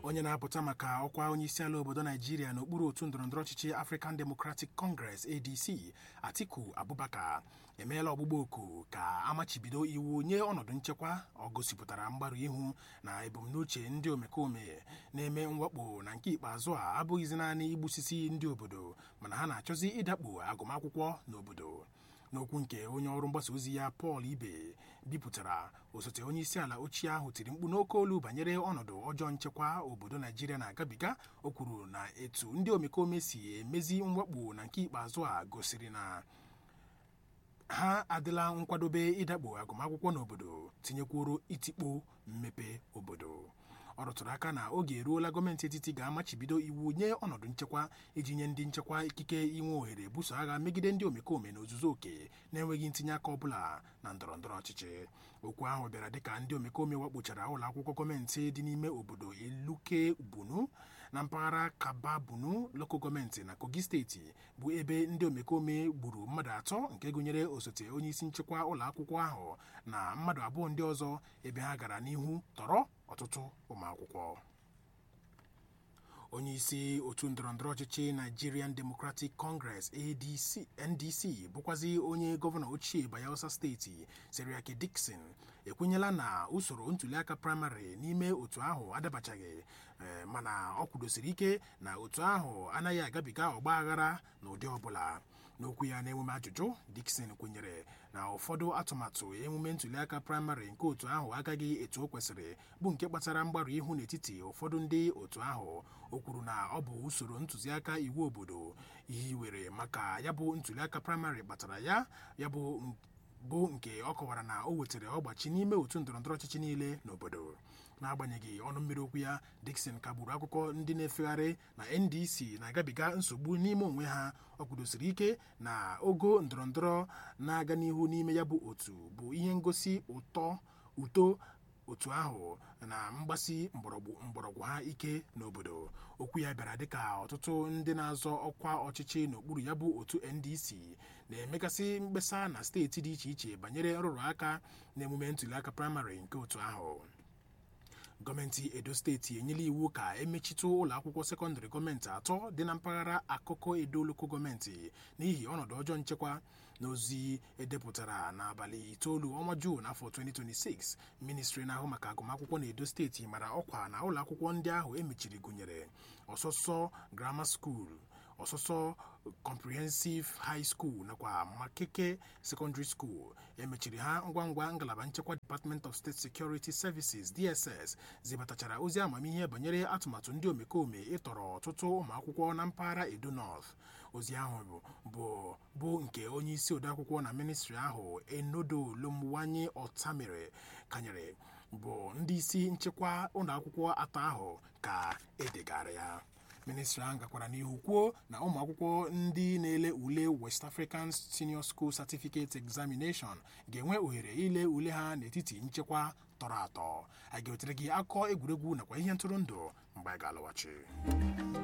onye na-apụta maka ọkwa onyeisiala obodo naijiria n'okpuru otu ndọrọndọrọ ọchịchị african democratic congress adc atiku abubakar emeela ọgbụgba oku ka amachibido iwu nye ọnọdụ nchekwa ọ gosipụtara mgbarụ ihu na ebumnuche ndị omekome na-eme mwakpo na nke ikpeazụ a abụghịzi naanị igbusisi ndị obodo mana ha na-achọzi ịdakpo agụmakwụkwọ n'obodo n'okwu nke onye ọrụ mgbasa ozi ya Paul Ibe bipụtara osote onye isi ala ochie ahụ tiri mkpu n'oke olu banyere ọnọdụ ọjọọ nchekwa obodo Naijiria na-agabiga o kwuru na etu ndị omekome si emezi mwakpo na nke ikpeazụ a gosiri na ha adịla nkwadobe ịdakpo agụmakwụkwọ n'obodo tinyekwuru itikpo mmepe obodo ọ rụtụrụ aka na oge eruola gọọmenti etiti ga-amachibido iwu nye ọnọdụ nchekwa iji nye ndị nchekwa ikike inwe ohere buso agha megide ndị omekome na ozuzu oke na-enweghị ntinye aka ọbụla na ndọrọ ndọrọ ọchịchị okwu ahụ bịara dịka ndị omekome wakpochara ụlọ akwụkwọ gọọmenti dị n'ime obodo eluke bunu na mpaghara kaba bunu loko gọọmenti na kogi steeti bụ ebe ndị omekome gburu mmadụ atọ nke gụnyere osote onye isi nchekwa ụlọ akwụkwọ ahụ na mmadụ abụọ ndị ọzọ ebe ha gara n'ihu tọrọ ọtụtụ ụmụakwụkwọ onye isi otu ndọrọndọrọ ọchịchị Nigerian Democratic Congress ADC NDC bụkwazi onye gọvanọ ochie Bayelsa steeti Seriake Dickson ekwenyela na usoro ntuliaka praịmarị n'ime otu ahụ adabachaghị mana ọ kwudosiri ike na otu ahụ anaghị agabiga ọgba aghara n'ụdị ọbụla n'okwu ya n'emume ajụjụ Dickson kwenyere na ụfọdụ atụmatụ emume ntuliaka praịmarị nke otu ahụ agaghị etu o kwesịrị bụ nke kpatara mgbarụ ihu n'etiti ụfọdụ ndị otu ahụ o kwuru na ọ bụ usoro ntụziaka iwu obodo hiwere maka ya bụ ntuliaka praịmarị kpatara ya ya bụ bụ nke ọ kọwara na o wetara ọgbachi n'ime otu ndọrọndọrọ ọchịchị niile n'obodo n'agbanyeghị ọnụ mmiri okwu ya Dickson kagburu akụkọ ndị na-efegharị na NDC na-agabiga nsogbu n'ime onwe ha ọ kwudosiri ike na ogo ndọrọndọrọ na-aga n'ihu n'ime ya bụ otu bụ ihe ngosi ụtọ uto otu ahụ na mgbasi mgbọrọgwụ ha ike n'obodo okwu ya bịara dịka ọtụtụ ndị na-azọ ọkwa ọchịchị n'okpuru ya bụ otu NDC na-emegasị mkpesa na steeti dị iche iche banyere nrụrụ aka na emume ntuliaka praịmarị nke otu ahụ gọọmenti edo steeti enyela iwu ka emechitụ ụlọ akwụkwọ sekọndịrị gọọmenti atọ dị na mpaghara akụkọ edo loko gọọmenti n'ihi ọnọdụ ọjọọ nchekwa n'ozi edepụtara n'abalị itoolu ọnwa juun afọ 2026 ministri na-ahụ maka agụmakwụkwọ na edo steeti mara ọkwa na ụlọ akwụkwọ ndị ahụ emechiri gụnyere ọsọsọ grammar school ọsọsọ comprehensive high school nakwa makeke secondary school emechiri ha ngwa ngwa ngalaba nchekwa department of state security services dss zibatachara ozi amamihe banyere atụmatụ ndị omekome ịtọrọ ọtụtụ ụmụakwụkwọ na mpaghara edo north ozi ahụ bụ bụ nke onye isi odeakwụkwọ na ministri ahụ enodo lomwanye ọtamere kanyere bụ ndị isi nchekwa ụlọakwụkwọ atọ ahụ ka edegara ya ministri ahụ gakwara n'ihu kwuo na ụmụ akwụkwọ ndị na-ele ule west african senior school certificate examination ga-enwe ohere ile ule ha n'etiti nchekwa tọrọ atọ a ga-ewetere gị akọ egwuregwu nakwa ihe ntụrụndụ mgbe a ga-alọghachi